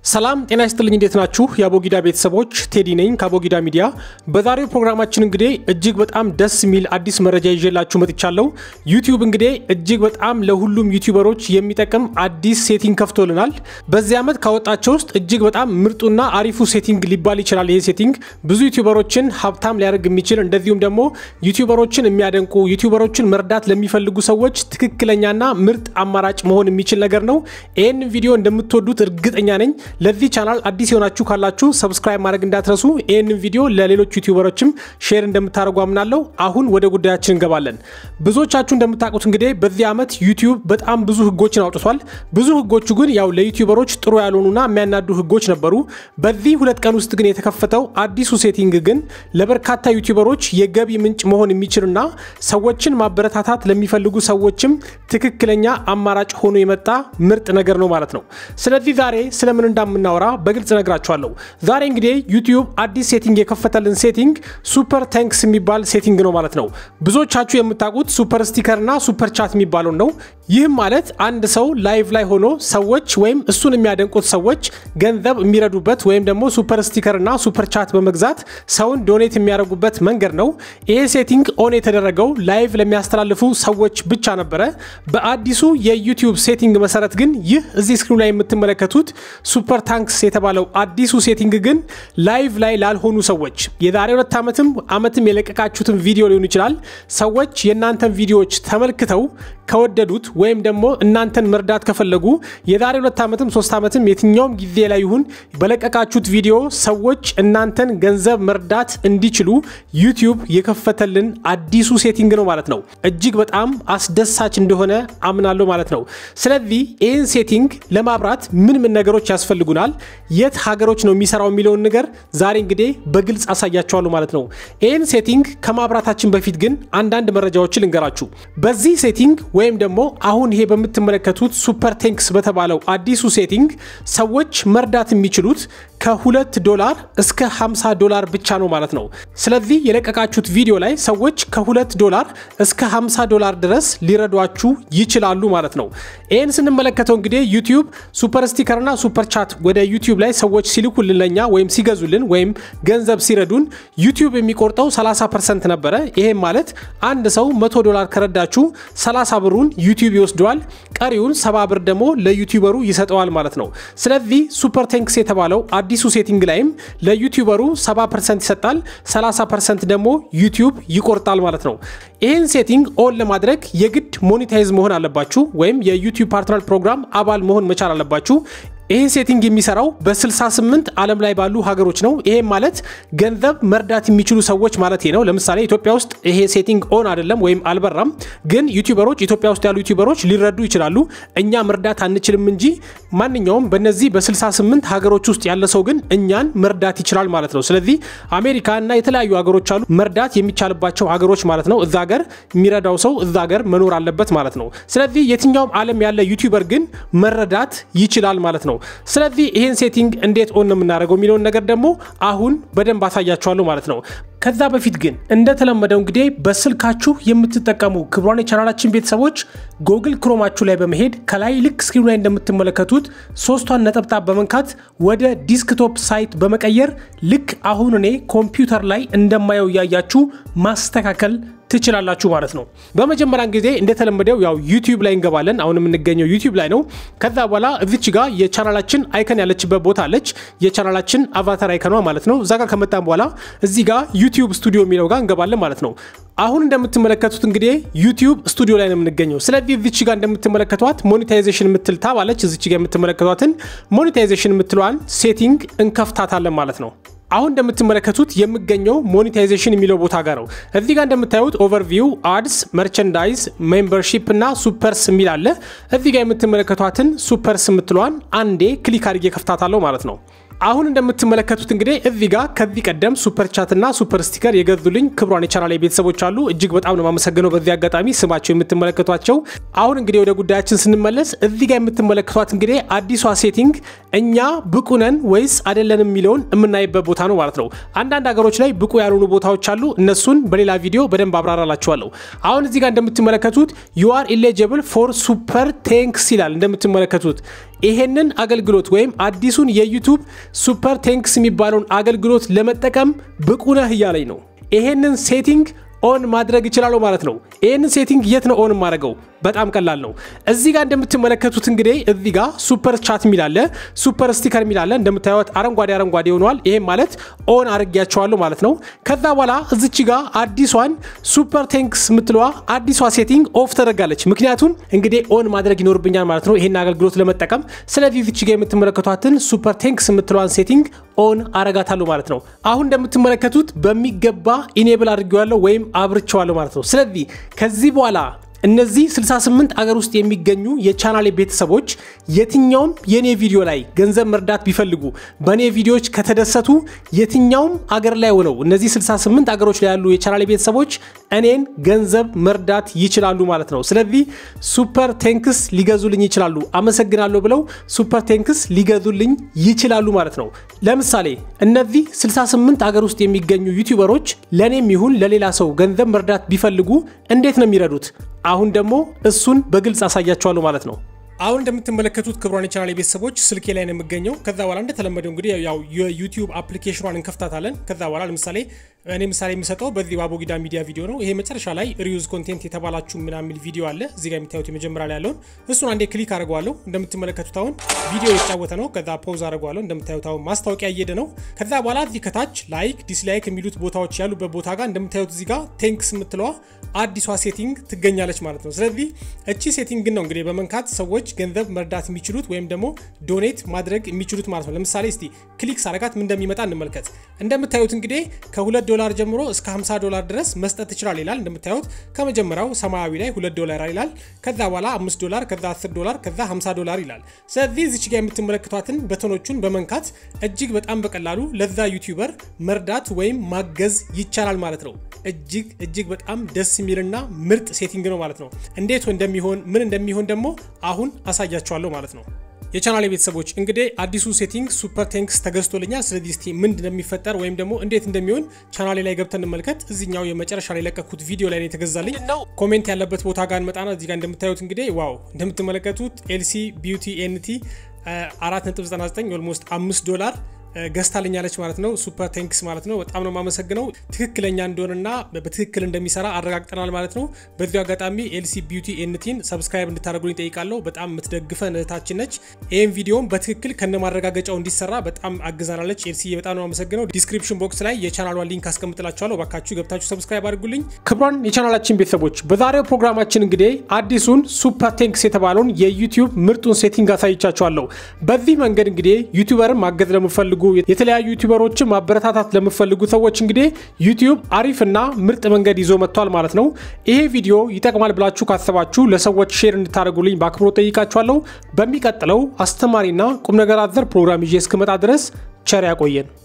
ሰላም ጤና ይስጥልኝ። እንዴት ናችሁ? የአቦጊዳ ቤተሰቦች ቴዲ ነኝ ከአቦጊዳ ሚዲያ። በዛሬው ፕሮግራማችን እንግዲህ እጅግ በጣም ደስ የሚል አዲስ መረጃ ይዤላችሁ መጥቻለሁ። ዩቲዩብ እንግዲህ እጅግ በጣም ለሁሉም ዩቲዩበሮች የሚጠቅም አዲስ ሴቲንግ ከፍቶልናል። በዚህ ዓመት ካወጣቸው ውስጥ እጅግ በጣም ምርጡና አሪፉ ሴቲንግ ሊባል ይችላል። ይህ ሴቲንግ ብዙ ዩቲዩበሮችን ሀብታም ሊያደርግ የሚችል እንደዚሁም ደግሞ ዩቲዩበሮችን የሚያደንቁ ዩቲዩበሮችን መርዳት ለሚፈልጉ ሰዎች ትክክለኛና ምርጥ አማራጭ መሆን የሚችል ነገር ነው። ይህን ቪዲዮ እንደምትወዱት እርግጠኛ ነኝ። ለዚህ ቻናል አዲስ የሆናችሁ ካላችሁ ሰብስክራይብ ማድረግ እንዳትረሱ። ይህንን ቪዲዮ ለሌሎች ዩቲዩበሮችም ሼር እንደምታደርጉ አምናለሁ። አሁን ወደ ጉዳያችን እንገባለን። ብዙዎቻችሁ እንደምታውቁት እንግዲህ በዚህ ዓመት ዩቲዩብ በጣም ብዙ ህጎችን አውጥቷል። ብዙ ህጎቹ ግን ያው ለዩቲዩበሮች ጥሩ ያልሆኑና የሚያናዱ ህጎች ነበሩ። በዚህ ሁለት ቀን ውስጥ ግን የተከፈተው አዲሱ ሴቲንግ ግን ለበርካታ ዩቲዩበሮች የገቢ ምንጭ መሆን የሚችልና ሰዎችን ማበረታታት ለሚፈልጉ ሰዎችም ትክክለኛ አማራጭ ሆኖ የመጣ ምርጥ ነገር ነው ማለት ነው። ስለዚህ ዛሬ ስለምን እንደምናወራ በግልጽ ነግራችኋለሁ። ዛሬ እንግዲህ ዩቲዩብ አዲስ ሴቲንግ የከፈተልን ሴቲንግ ሱፐር ታንክስ የሚባል ሴቲንግ ነው ማለት ነው። ብዙዎቻችሁ የምታውቁት ሱፐር ስቲከር እና ሱፐር ቻት የሚባለው ነው። ይህም ማለት አንድ ሰው ላይቭ ላይ ሆኖ ሰዎች ወይም እሱን የሚያደንቁት ሰዎች ገንዘብ የሚረዱበት ወይም ደግሞ ሱፐር ስቲከር እና ሱፐር ቻት በመግዛት ሰውን ዶኔት የሚያደርጉበት መንገድ ነው። ይሄ ሴቲንግ ኦን የተደረገው ላይቭ ለሚያስተላልፉ ሰዎች ብቻ ነበረ። በአዲሱ የዩቲዩብ ሴቲንግ መሰረት ግን ይህ እዚህ ስክሪኑ ላይ የምትመለከቱት ሱፐር ታንክስ የተባለው አዲሱ ሴቲንግ ግን ላይቭ ላይ ላልሆኑ ሰዎች የዛሬ ሁለት ዓመትም ዓመትም የለቀቃችሁትን ቪዲዮ ሊሆን ይችላል ሰዎች የእናንተን ቪዲዮዎች ተመልክተው ከወደዱት ወይም ደግሞ እናንተን መርዳት ከፈለጉ የዛሬ ሁለት ዓመትም ሶስት ዓመትም የትኛውም ጊዜ ላይ ይሁን በለቀቃችሁት ቪዲዮ ሰዎች እናንተን ገንዘብ መርዳት እንዲችሉ ዩቲዩብ የከፈተልን አዲሱ ሴቲንግ ነው ማለት ነው። እጅግ በጣም አስደሳች እንደሆነ አምናለሁ ማለት ነው። ስለዚህ ይህን ሴቲንግ ለማብራት ምን ምን ነገሮች ያስፈልጉናል፣ የት ሀገሮች ነው የሚሰራው የሚለውን ነገር ዛሬ እንግዲህ በግልጽ አሳያቸዋለሁ ማለት ነው። ይህን ሴቲንግ ከማብራታችን በፊት ግን አንዳንድ መረጃዎችን ልንገራችሁ። በዚህ ሴቲንግ ወይም ደግሞ አሁን ይሄ በምትመለከቱት ሱፐር ቴንክስ በተባለው አዲሱ ሴቲንግ ሰዎች መርዳት የሚችሉት ከሁለት ዶላር እስከ 50 ዶላር ብቻ ነው ማለት ነው። ስለዚህ የለቀቃችሁት ቪዲዮ ላይ ሰዎች ከሁለት ዶላር እስከ 50 ዶላር ድረስ ሊረዷችሁ ይችላሉ ማለት ነው። ይህን ስንመለከተው እንግዲህ ዩቲዩብ ሱፐር ስቲከርና ሱፐር ቻት ወደ ዩቲዩብ ላይ ሰዎች ሲልኩልን ለኛ ወይም ሲገዙልን ወይም ገንዘብ ሲረዱን ዩቲዩብ የሚቆርጠው 30 ፐርሰንት ነበረ። ይሄም ማለት አንድ ሰው 100 ዶላር ከረዳችሁ 30 ብሩን ዩቲዩብ ይወስደዋል፣ ቀሪውን ሰባ ብር ደግሞ ለዩቲዩበሩ ይሰጠዋል ማለት ነው። ስለዚህ ሱፐር ቴንክስ የተባለው አዲሱ ሴቲንግ ላይም ለዩቲዩበሩ 70 ፐርሰንት ይሰጣል፣ 30 ፐርሰንት ደግሞ ዩቲዩብ ይቆርጣል ማለት ነው። ይህን ሴቲንግ ኦን ለማድረግ የግድ ሞኔታይዝ መሆን አለባችሁ ወይም የዩቲዩብ ፓርትነር ፕሮግራም አባል መሆን መቻል አለባችሁ። ይህ ሴቲንግ የሚሰራው በ68 ዓለም ላይ ባሉ ሀገሮች ነው። ይሄም ማለት ገንዘብ መርዳት የሚችሉ ሰዎች ማለት ነው። ለምሳሌ ኢትዮጵያ ውስጥ ይሄ ሴቲንግ ኦን አይደለም ወይም አልበራም፣ ግን ዩቲዩበሮች ኢትዮጵያ ውስጥ ያሉ ዩቲዩበሮች ሊረዱ ይችላሉ። እኛ መርዳት አንችልም እንጂ ማንኛውም በነዚህ በ68 ሀገሮች ውስጥ ያለ ሰው ግን እኛን መርዳት ይችላል ማለት ነው። ስለዚህ አሜሪካ እና የተለያዩ ሀገሮች አሉ መርዳት የሚቻልባቸው ሀገሮች ማለት ነው። እዛ ሀገር የሚረዳው ሰው እዛ ሀገር መኖር አለበት ማለት ነው። ስለዚህ የትኛውም ዓለም ያለ ዩቲዩበር ግን መረዳት ይችላል ማለት ነው። ስለዚህ ይህን ሴቲንግ እንዴት ኦን ነው የምናደርገው የሚለውን ነገር ደግሞ አሁን በደንብ አሳያችኋለሁ ማለት ነው። ከዛ በፊት ግን እንደተለመደው እንግዲህ በስልካችሁ የምትጠቀሙ ክቡራን የቻናላችን ቤተሰቦች ጎግል ክሮማችሁ ላይ በመሄድ ከላይ ልክ ስክሪኑ ላይ እንደምትመለከቱት ሶስቷን ነጠብጣብ በመንካት ወደ ዲስክቶፕ ሳይት በመቀየር ልክ አሁን እኔ ኮምፒውተር ላይ እንደማየው እያያችሁ ማስተካከል ትችላላችሁ ማለት ነው። በመጀመሪያ ጊዜ እንደተለመደው ያው ዩቲዩብ ላይ እንገባለን። አሁን የምንገኘው ዩቲዩብ ላይ ነው። ከዛ በኋላ እዚች ጋር የቻናላችን አይከን ያለችበት ቦታ አለች። የቻናላችን አቫታር አይከኗ ማለት ነው። እዛ ጋር ከመጣን በኋላ እዚህ ጋር ዩቲዩብ ስቱዲዮ የሚለው ጋር እንገባለን ማለት ነው። አሁን እንደምትመለከቱት እንግዲህ ዩቲዩብ ስቱዲዮ ላይ ነው የምንገኘው። ስለዚህ እዚች ጋር እንደምትመለከቷት ሞኔታይዜሽን የምትል ታብ አለች። እዚች ጋር የምትመለከቷትን ሞኔታይዜሽን የምትለዋን ሴቲንግ እንከፍታታለን ማለት ነው። አሁን እንደምትመለከቱት የምገኘው ሞኔታይዜሽን የሚለው ቦታ ጋር ነው። እዚህ ጋር እንደምታዩት ኦቨርቪው፣ አድስ፣ መርቸንዳይዝ፣ ሜምበርሺፕ እና ሱፐርስ የሚል አለ። እዚህ ጋር የምትመለከቷትን ሱፐርስ የምትለዋን አንዴ ክሊክ አድርጌ ከፍታታለሁ ማለት ነው። አሁን እንደምትመለከቱት እንግዲህ እዚህ ጋር ከዚህ ቀደም ሱፐር ቻት እና ሱፐር ስቲከር የገዙልኝ ክብሯን የቻናል ቤተሰቦች አሉ። እጅግ በጣም ነው የማመሰግነው በዚህ አጋጣሚ ስማቸው የምትመለከቷቸው። አሁን እንግዲህ ወደ ጉዳያችን ስንመለስ እዚህ ጋር የምትመለከቷት እንግዲህ አዲሷ ሴቲንግ እኛ ብቁ ነን ወይስ አይደለንም የሚለውን የምናይበት ቦታ ነው ማለት ነው። አንዳንድ ሀገሮች ላይ ብቁ ያልሆኑ ቦታዎች አሉ። እነሱን በሌላ ቪዲዮ በደንብ አብራራላችኋለሁ። አሁን እዚህ ጋር እንደምትመለከቱት ዩ አር ኢሌጅብል ፎር ሱፐር ቴንክስ ይላል። እንደምትመለከቱት ይሄንን አገልግሎት ወይም አዲሱን የዩቱብ ሱፐር ቴንክስ የሚባለውን አገልግሎት ለመጠቀም ብቁ ነህ እያለኝ ነው። ይሄንን ሴቲንግ ኦን ማድረግ ይችላለሁ ማለት ነው። ይህንን ሴቲንግ የት ነው ኦን የማደርገው? በጣም ቀላል ነው። እዚህ ጋር እንደምትመለከቱት እንግዲህ እዚህ ጋር ሱፐር ቻት የሚላለ ሱፐር ስቲከር የሚላለ እንደምታዩት አረንጓዴ አረንጓዴ ሆነዋል። ይሄም ማለት ኦን አድርጊያቸዋለሁ ማለት ነው። ከዛ በኋላ እዚች ጋር አዲሷን ሱፐር ቴንክስ የምትለዋ አዲሷ ሴቲንግ ኦፍ ተደርጋለች። ምክንያቱም እንግዲህ ኦን ማድረግ ይኖርብኛል ማለት ነው ይሄን አገልግሎት ለመጠቀም። ስለዚህ እዚች ጋር የምትመለከቷትን ሱፐር ቴንክስ የምትለዋን ሴቲንግ ኦን አረጋታለሁ ማለት ነው። አሁን እንደምትመለከቱት በሚገባ ኢኔብል አድርጌዋለሁ ወይም አብርቸዋለሁ ማለት ነው። ስለዚህ ከዚህ በኋላ እነዚህ 68 አገር ውስጥ የሚገኙ የቻናሌ ቤተሰቦች የትኛውም የኔ ቪዲዮ ላይ ገንዘብ መርዳት ቢፈልጉ በእኔ ቪዲዮዎች ከተደሰቱ የትኛውም አገር ላይ ሆነው እነዚህ 68 አገሮች ላይ ያሉ የቻናሌ ቤተሰቦች እኔን ገንዘብ መርዳት ይችላሉ ማለት ነው። ስለዚህ ሱፐር ቴንክስ ሊገዙልኝ ይችላሉ። አመሰግናለሁ ብለው ሱፐር ቴንክስ ሊገዙልኝ ይችላሉ ማለት ነው። ለምሳሌ እነዚህ 68 አገር ውስጥ የሚገኙ ዩቲዩበሮች ለእኔም ይሁን ለሌላ ሰው ገንዘብ መርዳት ቢፈልጉ እንዴት ነው የሚረዱት? አሁን ደግሞ እሱን በግልጽ አሳያቸዋለሁ ማለት ነው። አሁን እንደምትመለከቱት ክብሯን የቻናል ቤተሰቦች ስልኬ ላይ ነው የምገኘው። ከዛ በኋላ እንደተለመደው እንግዲህ ያው የዩቲዩብ አፕሊኬሽኗን እንከፍታታለን። ከዛ በኋላ ለምሳሌ እኔ ምሳሌ የምሰጠው በዚህ በአቦጊዳ ሚዲያ ቪዲዮ ነው። ይሄ መጨረሻ ላይ ሪዩዝ ኮንቴንት የተባላችሁ ምናምን ቪዲዮ አለ እዚህ ጋር የሚታዩት የመጀመሪያ ላይ ያለውን እሱን አንዴ ክሊክ አድርገዋለሁ። እንደምትመለከቱት አሁን ቪዲዮ የተጫወተ ነው። ከዛ ፖዝ አድርገዋለሁ። እንደምታዩት አሁን ማስታወቂያ እየሄደ ነው። ከዛ በኋላ እዚህ ከታች ላይክ፣ ዲስላይክ የሚሉት ቦታዎች ያሉበት ቦታ ጋር እንደምታዩት እዚህ ጋር ቴንክስ የምትለዋ አዲሷ ሴቲንግ ትገኛለች ማለት ነው። ስለዚህ እቺ ሴቲንግ ነው እንግዲህ በመንካት ሰዎች ገንዘብ መርዳት የሚችሉት ወይም ደግሞ ዶኔት ማድረግ የሚችሉት ማለት ነው። ለምሳሌ እስቲ ክሊክ ሳረጋት ምን እንደሚመጣ እንመልከት። እንደምታዩት እንግዲህ ከሁለት ዶላር ጀምሮ እስከ 50 ዶላር ድረስ መስጠት ትችላል ይላል። እንደምታዩት ከመጀመሪያው ሰማያዊ ላይ 2 ዶላር ይላል። ከዛ በኋላ 5 ዶላር፣ ከዛ 10 ዶላር፣ ከዛ 50 ዶላር ይላል። ስለዚህ እዚች ጋር የምትመለከቷትን በተኖቹን በመንካት እጅግ በጣም በቀላሉ ለዛ ዩቲዩበር መርዳት ወይም ማገዝ ይቻላል ማለት ነው። እጅግ እጅግ በጣም ደስ የሚልና ምርጥ ሴቲንግ ነው ማለት ነው። እንዴት እንደሚሆን ምን እንደሚሆን ደግሞ አሁን አሳያችኋለሁ ማለት ነው። የቻናል ቤተሰቦች እንግዲህ አዲሱ ሴቲንግ ሱፐር ቴንክስ ተገዝቶልኛል። ስለዚህ እስቲ ምን እንደሚፈጠር ወይም ደግሞ እንዴት እንደሚሆን ቻናሌ ላይ ገብተን እንመልከት። እዚኛው የመጨረሻ ላይ የለቀኩት ቪዲዮ ላይ ነው የተገዛልኝ። ኮሜንት ያለበት ቦታ ጋር እንመጣና እዚህ ጋር እንደምታዩት እንግዲህ ዋው እንደምትመለከቱት ኤልሲ ቢዩቲ ኤንቲ 4.99 ኦልሞስት 5 ዶላር ገዝታልኛለች ማለት ነው። ሱፐር ቴንክስ ማለት ነው። በጣም ነው የማመሰግነው። ትክክለኛ እንደሆነና በትክክል እንደሚሰራ አረጋግጠናል ማለት ነው። በዚሁ አጋጣሚ ኤልሲ ቢዩቲ ኤንቲን ሰብስክራይብ እንድታደርጉልኝ ጠይቃለሁ። በጣም የምትደግፈን እህታችን ነች። ይህም ቪዲዮም በትክክል ከነ ማረጋገጫው እንዲሰራ በጣም አግዛናለች። ኤልሲ በጣም ነው የማመሰግነው። ዲስክሪፕሽን ቦክስ ላይ የቻናሏን ሊንክ አስቀምጥላችኋለሁ። ባካችሁ ገብታችሁ ሰብስክራይብ አድርጉልኝ። ክቡራን የቻናላችን ቤተሰቦች በዛሬው ፕሮግራማችን እንግዲህ አዲሱን ሱፐር ቴንክስ የተባለውን የዩቲዩብ ምርጡን ሴቲንግ አሳይቻችኋለሁ። በዚህ መንገድ እንግዲህ ዩቲዩበርን ማገዝ ለምፈልጉ የተለያዩ ዩቲዩበሮችን ማበረታታት ለምፈልጉ ሰዎች እንግዲህ ዩቲዩብ አሪፍ እና ምርጥ መንገድ ይዞ መጥቷል ማለት ነው። ይሄ ቪዲዮ ይጠቅማል ብላችሁ ካሰባችሁ ለሰዎች ሼር እንድታደርጉልኝ በአክብሮት ጠይቃችኋለሁ። በሚቀጥለው አስተማሪና ቁም ነገር አዘር ፕሮግራም ይዤ እስክመጣ ድረስ ቸር ያቆየን።